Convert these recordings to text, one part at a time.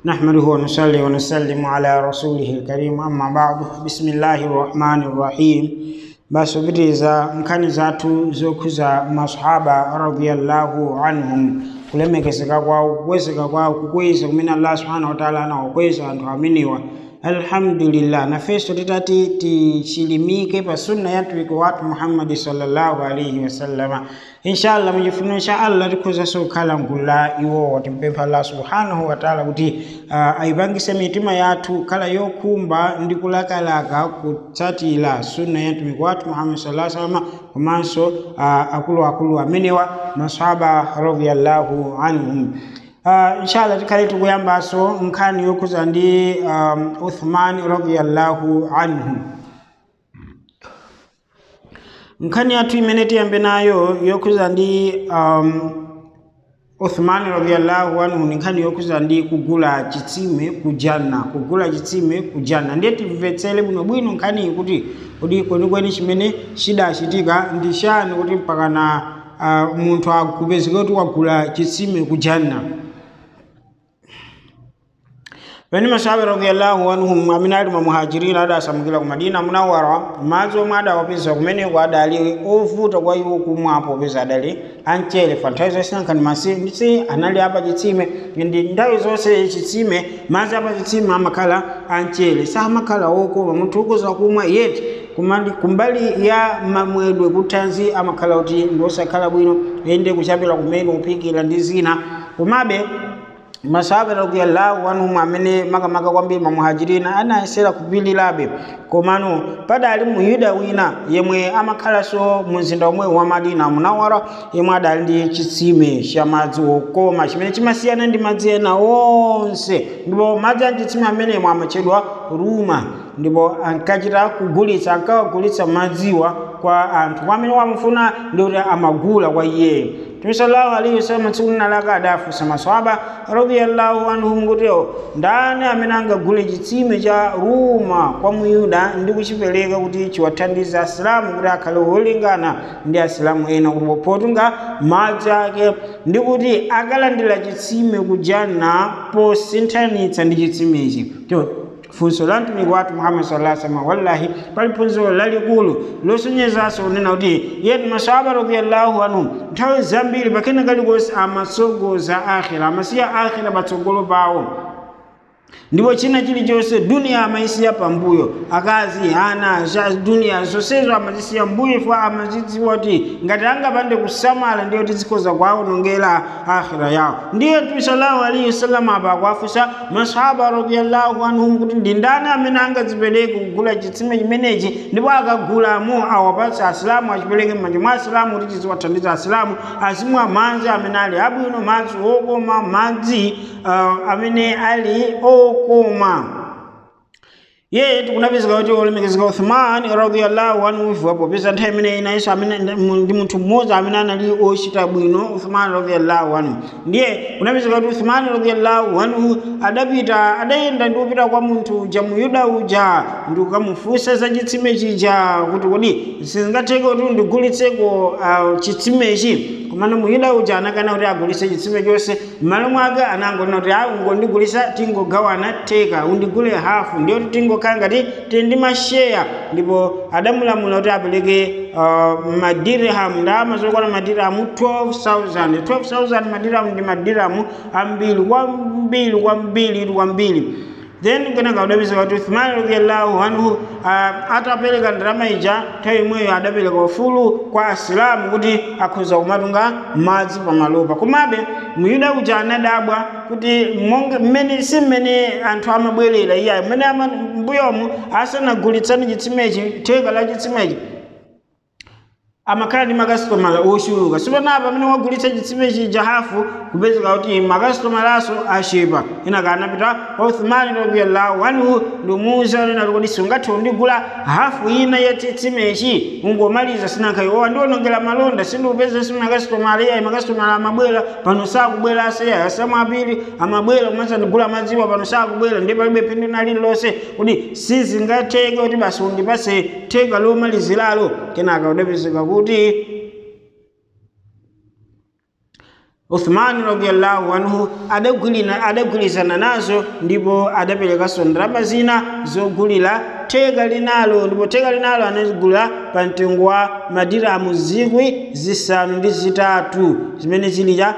نحمده ونصلي ونسلم على رسوله الكريم أما بعد بسم الله الرحمن الرحيم basubiriza nkhani zathu zokhuza masahaba radiyallahu anhum kulemekezeka kwawo kukwezeka kwawo kukweza kumene allah subhanahu wataala anawakweza anthu ameniwa alhamdulillah nafeso titati tichilimike pa sunna ya mtumiki wathu muhammadi sallallahu alaihi wasallama inshallah muchifuno cha allah tikhuzanso kukhala mgulu la iwowo timpempha allah subhanahu wataala kuti uh, ayipangise mitima yathu khala yokhumba ndi kulakalaka kutsatira sunna ya mtumiki wathu muhammadi sallallahu alaihi wasallama komanso uh, akuluakulu amenewa masahaba radiyallahu anhum Uh, inshallah tikhale tikuyambaso nkhani yokhuza ndi um, uthman radiyallahu anhu nkhani yathu imene tiyambe nayo yokhuza ndi um, uthman radiyallahu anhu ni nkhani yokhuza ndi kugula chitsime ku janna kugula chitsime ku janna ndiye timvetsere bwinobwino nkhaniyi kuti kuti kwenikweni chimene chidachitika ndi chani kuti mpakana uh, munthu akupezeka kuti wagula chitsime ku janna pene masahaba radiyallahu anhum amene ali mamuhajirina adasamukira ku madina munawara madzi omwe adawapeza kumeneko adali ovuta kwa iwo kumwapo popeza adali anchere fa nthawi zonse nkhani masisi anali apa chitsime ndi nthawi zonse chitsime madzi apa chitsime amakhala anchere samakhala okoma munthu ukuza kumwa yeti kumali kumbali ya mamwedwe kuthanzi amakhala kuti ndiosakhala bwino ende kuchapira kumene kuphikira ndi zina komabe masahaba radiyallahu anhum amene makamaka kwambiri mamuhajirina anayesera kupilirabe komano padali muyuda wina yemwe amakhalanso mu mzinda omwe wa madina munawara yemwe adali ndi chitsime cha madzi okoma chimene chimasiyana ndi madzi ena onse ndipo madzi a chitsime amenemo amatchedwa ruma ndipo ankachita kugulitsa ankawagulitsa madziwa kwa anthu amene wamufuna ndi kuti amagula kwa iyeyo Mtume sallallahu alaihi wasallam tsiku linalaka adafunsa maswahaba radiyallahu anhum kutiyo ndani amene angagule chitsime cha ruma kwa muyuda ndi kuchipereka kuti chiwathandize asilamu kuti akhale wolingana ndi asilamu ena kuti potunga madzi ake ndi kuti akalandira chitsime kujanna posinthanitsa ndi chitsimechi funso la mtumiki wathu muhammad sallallahu alaihi wasallam wallahi pali phunziro lalikulu losonyezanso kunena kuti yetu masahaba radiyallahu anhum nthawi zambiri pakena kalikonse amatsogoza akhira amasiya akhira patsogolo pawo ndipo china chilichonse duniya amayisiya pambuyo akazi ana za duniya zonsezo amazisiya mbuyo ifo amazidziwa kuti ngati angapande kusamala ndiyo tizikhoza kuwawonongera akhira yawo ndiye mtume sallallahu alaihi wasallam apa akuwafunsa masahaba radiyallahu anhum kuti ndi ndani amene angadzipereke kugula chitsime chimenechi ndipo akagulamo awapatse asilamu achipereke m'manja mwa asilamu kuti chiziwathandiza asilamu azimwa madzi amene ali abwino madzi okoma madzi uh, amene ali okoma ye tikunapezeka kuti olemekezeka uthman radiyallahu anhu ivuwapo peza nthawi imene inayinso amene ndi munthu mmodzi amene anali ochita bwino uthman radiyallahu anhu ndiye kunapezeka kuti uthman radiyallahu anhu adapita adayenda ndi kupita kwa munthu uja muyuda uja ndi kukamufunsa za chitsime chija kuti kodi sizingatheke kuti ndigulitseko uh, chitsimechi komano muyuda uja anakana kuti agulitse chitsime chonse m'malo mwake anangonena kuti a ungondigulitsa tingogawana theka undigule hafu ndiyo kuti tingokhala ngati tili ndi masheya ndipo adamulamula kuti apereke uh, madirham ndalama zokwana madirhamu 12000 12000 madirhamu ndi madirhamu ambiri kwambiri kwambiri kwambiri then kenaka adapezeka kuti uthmani radiyallahu anhu uh, atapereka ndalama ija nthawi imweyo adapereka ufulu kwa asilamu kuti akhoza kumatunga madzi pamalopa komabe muyuda uja anadabwa kuti mmene si mmene anthu amabwerera iyayo mmene mbuyomu asanagulitsani chitsimechi theka la chitsimechi amakhala ndi makasitomala ochuluka sipanapa amene wagulitsa chitsime chija hafu kupezeka kuti makasitomalaso achepa inaka anapita kwa uthmani radiyallahu anhu ndimuuza nena kuti sungathe kundigula hafu ina ya chitsimechi ungomaliza sinankhayi owa ndiwonongera malonda sindikupeza si makasitomala iyayi makasitomala amabwera pano sakubwera aseya asamu apiri amabwera kumanza ndigula madziwa pano sakubwera ndiye palibe phindu na lililonse kuti sizingatheke kuti basi undipase theka lomaliziralo kenaka udapezeka kuti uthmani radiallahu anhu adagulizana nazo ndipo adaperekanso ndalama zina zogulira theka linalo ndipo theka linalo anagula pa mtengo wa madiramu zikwi zisanu ndi zitatu zimene zili cha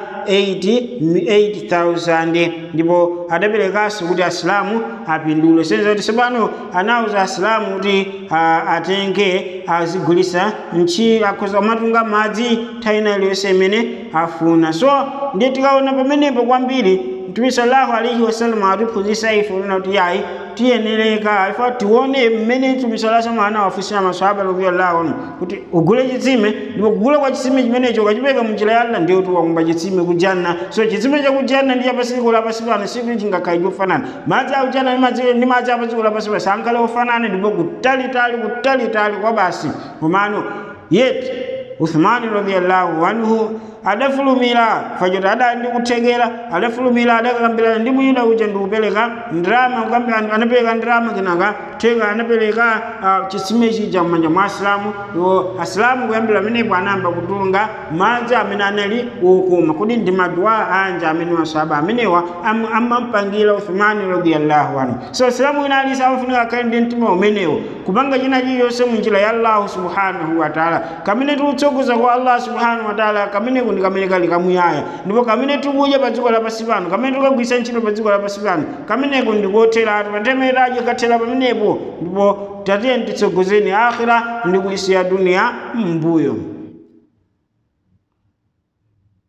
8000 ndipo adaperekanso kuti asilamu apindule senza kuti sepano anawuza asilamu kuti atenge azigulisa nchi akhoza kumatunga madzi nthawi ina iliyonse imene afuna so ndiye tikaona pamenepo kwambiri mtume sallallahu alaihi wasallam atiphunzitsa ife una kuti yayi tiyenereka ifa tione mmene mtume sallallahu alaihi wasallam anawafunsa maswahaba radhiyallahu anhu kuti ugule chitsime ndipo kugula kwa chitsime chimenecho ukachipeka munjira ya Allah ndiyo tiwakumba chitsime kujanna so chitsime cha kujanna ndi chapasiko lapasi pano siku chingakhale chofanana madzi akujanna ndi madzi ndi madzi apasiko lapasi pano sankhale ofanana ndipo kutalitali kutalitali kwa basi komano yeti uthmani radhiyallahu anhu adafulumira fachoti adali ndi kuthekera adafulumira adakakambirana ndi mwina uja ndikupereka ndrama anapereka ndrama kenaka theka anapereka uh, chitsime chija m'manja mwa asilamu iwo asilamu kuyambira pamenepo anayamba kutunga madzi amene anali wokoma kodi ndi maduwa anja amene maswahaba amenewa amampangira uthmani radhiyallahu anhu so asilamu ina alisa amafunika akhale ndi mtima umenewo kupanga china chiliyonse munjira ya allahu subhanahu wataala kamene tiutsogoza kwa allah subhanahu wataala kameneko ndi kamene kali kamuyaya ndipo kamene tikudya pa dziko lapansi pano kamene tikagwisa ntchito pa dziko lapansi pano kameneko ndikotheratu patemeraje kathera pamenepo ndipo tatiye titsogozeni akhira ndi kuyisiya duniya m'mbuyo